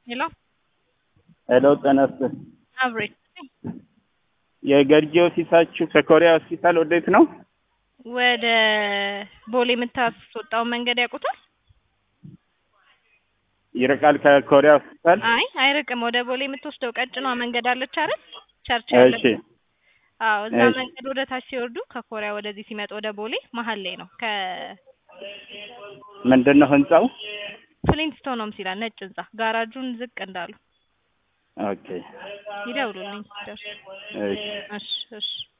ሄሎ ሄሎ ጤና ይስጥልኝ። አብሬ የገርጂ ኦፊሳችሁ ከኮሪያ ሆስፒታል ወዴት ነው? ወደ ቦሌ የምታስወጣውን መንገድ ያውቁታል? ይርቃል ከኮሪያ ሆስፒታል? አይ አይርቅም። ወደ ቦሌ የምትወስደው ቀጭኗ መንገድ አለች አይደል? ቸርች እሺ ያለበት አዎ፣ እዛ እሺ። መንገድ ወደ ታች ሲወርዱ ከኮሪያ ወደዚህ ሲመጡ ወደ ቦሌ መሀል ላይ ነው። ምንድን ነው ህንጻው? ከፍሊንትስቶን ሆምስ ይላል ነጭ ህንጻ። ጋራጁን ዝቅ እንዳሉ ኦኬ ይደውሉልኝ ሲደርሱ። እሺ እሺ እሺ